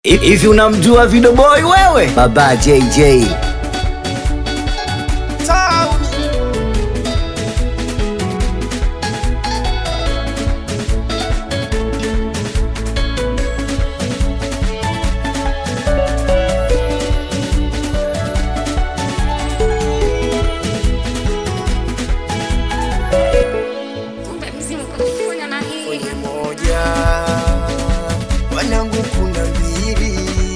Hivi unamjua Video Boy wewe? Baba JJ. Kumbe mzimu kufanya na hii kwenye moja wanangu kuna mbili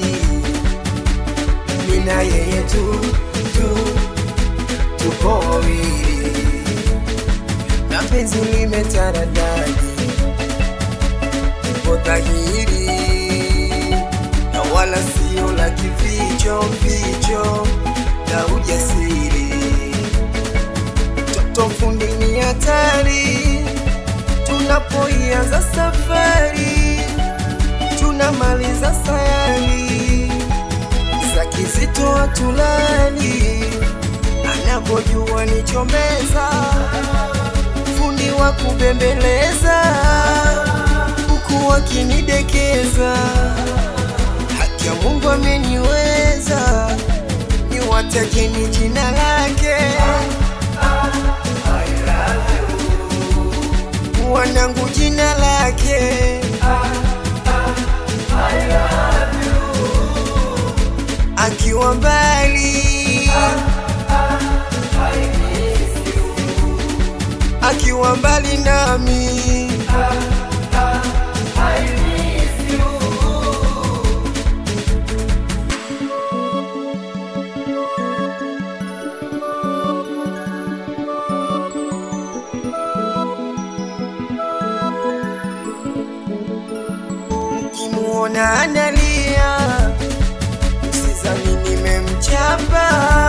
mina yeye tu tu tupo wawili na penzi limetaradadi tupo dhahiri na wala sio la kificho ficho na ujasiri toto fundi ni hatari tunapoianza safari tunamaliza sayari za kizito hatulali anapojua nichomeza fundi wa kubembeleza huku wakinidekeza haki ya mungu ameniweza niwatakeni jina lake wanangu jina lake akiwa mbali akiwa mbali nami mkimuona analia msizani nimemchapa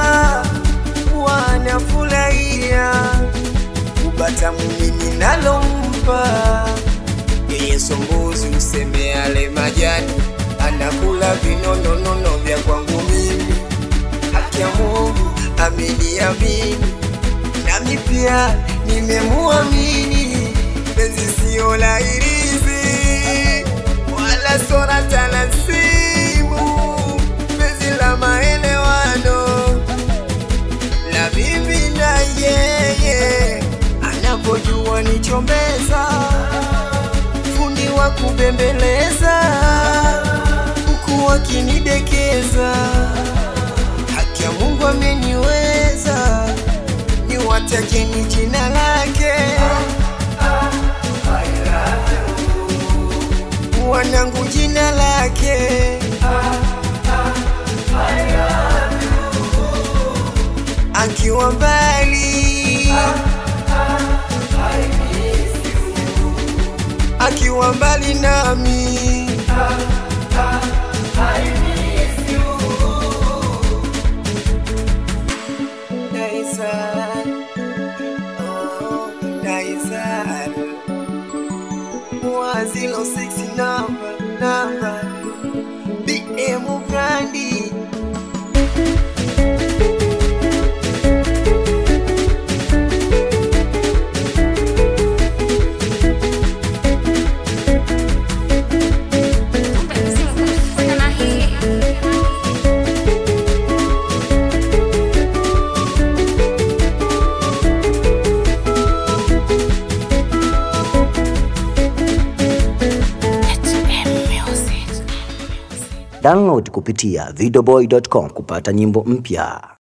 wanafurahia kubata mumini nalompa yeye sombuzi useme ale majani anakula vinononono vya kwangu mimi haki ya mungu ameniamini nami pia nimemuamini penzi sio la irizi wala sora talasimu penzi la maelewano la mimi na yeye anapojua nichombeza fundi wa kubembeleza huku wakinidekeza haki ya mungu ameniweza niwatakeni jina lake wanangu jina lake akiwa mbali akiwa mbali nami Naizar, oh, Naizar. Wazilo 6 namba namba BM Brandi Kumbe mzimu kufanya na hii Download kupitia videoboy.com kupata nyimbo mpya.